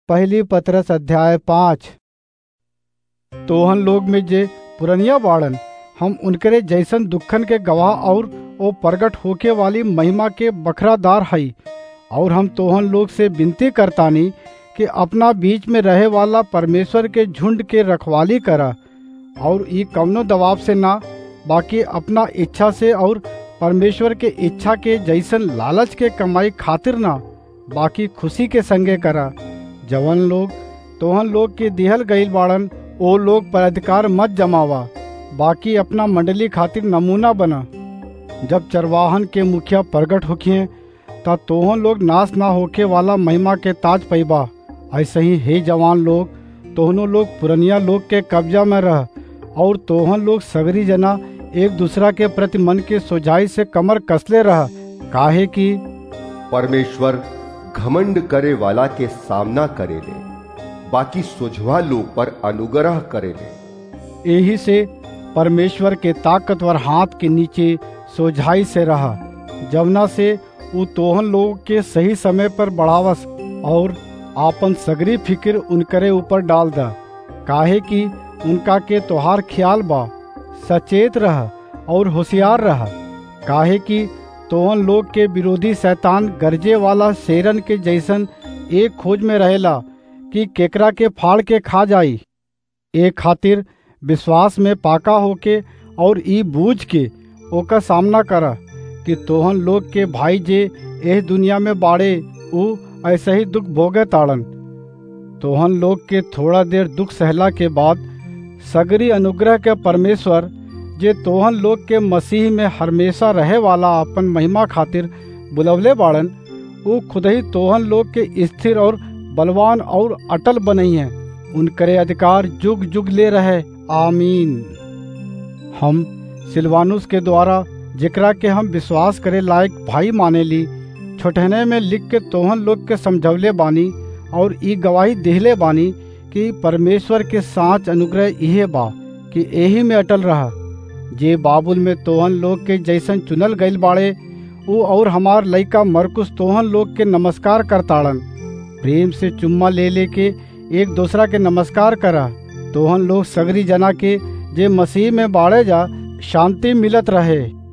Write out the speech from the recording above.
पहली पत्रस अध्याय पाँच तोहन लोग में जे पुरनिया बाड़न हम उनकरे जैसन दुखन के गवाह और ओ प्रगट होके वाली महिमा के बखरादार हई और हम तोहन लोग से विनती करतानी कि अपना बीच में रहे वाला परमेश्वर के झुंड के रखवाली करा और ई कवनो दबाव से ना बाकी अपना इच्छा से और परमेश्वर के इच्छा के जैसन लालच के कमाई खातिर ना बाकी खुशी के संगे करा जवन लोग तोहन लोग के दिहल गईल बाड़न ओ लोग पर अधिकार मत जमावा बाकी अपना मंडली खातिर नमूना बना जब चरवाहन के मुखिया प्रगट होखिए ता तोहन लोग नाश ना होके वाला महिमा के ताज पैबा ऐसे ही हे जवान लोग तोहनों लोग पुरनिया लोग के कब्जा में रह और तोहन लोग सगरी जना एक दूसरा के प्रति मन के सोझाई से कमर कसले रह काहे कि परमेश्वर घमंड करे वाला के सामना करेले बाकी सुझवा लोग पर अनुग्रह करेले यही से परमेश्वर के ताकतवर हाथ के नीचे सोझाई से रहा जवना से उ तोहन लोग के सही समय पर बढ़ावस और आपन सगरी फिक्र उनकरे ऊपर डाल दा काहे कि उनका के तोहार ख्याल बा सचेत रह और होशियार रह काहे कि तोहन लोग के विरोधी शैतान गरजे वाला शेरन के जैसन एक खोज में रहेला कि केकरा के फाड़ के खा जाई ए खातिर विश्वास में पाका होके और ई बूझ के ओका सामना करा कि तोहन लोग के भाई जे एह दुनिया में बाड़े उ ऐसे ही दुख भोगे ताड़न तोहन लोग के थोड़ा देर दुख सहला के बाद सगरी अनुग्रह के परमेश्वर जे तोहन लोग के मसीह में हमेशा रहे वाला अपन महिमा खातिर बुलवले बाड़न उ खुद ही तोहन लोग के स्थिर और बलवान और अटल बनई है उनकरे अधिकार जुग जुग ले रहे आमीन हम सिलवानुस के द्वारा जेकरा के हम विश्वास करे लायक भाई माने ली छोटहने में लिख के तोहन लोग के समझवले बानी और ई गवाही देहले बानी कि परमेश्वर के साँच अनुग्रह इहे बा कि यही में अटल रहा जे बाबुल में तोहन लोग के जैसन चुनल गईल बाड़े उ और हमार लइका मरकुस तोहन लोग के नमस्कार करताड़न प्रेम से चुम्मा ले लेके एक दूसरा के नमस्कार करा तोहन लोग सगरी जना के जे मसीह में बाड़े जा शांति मिलत रहे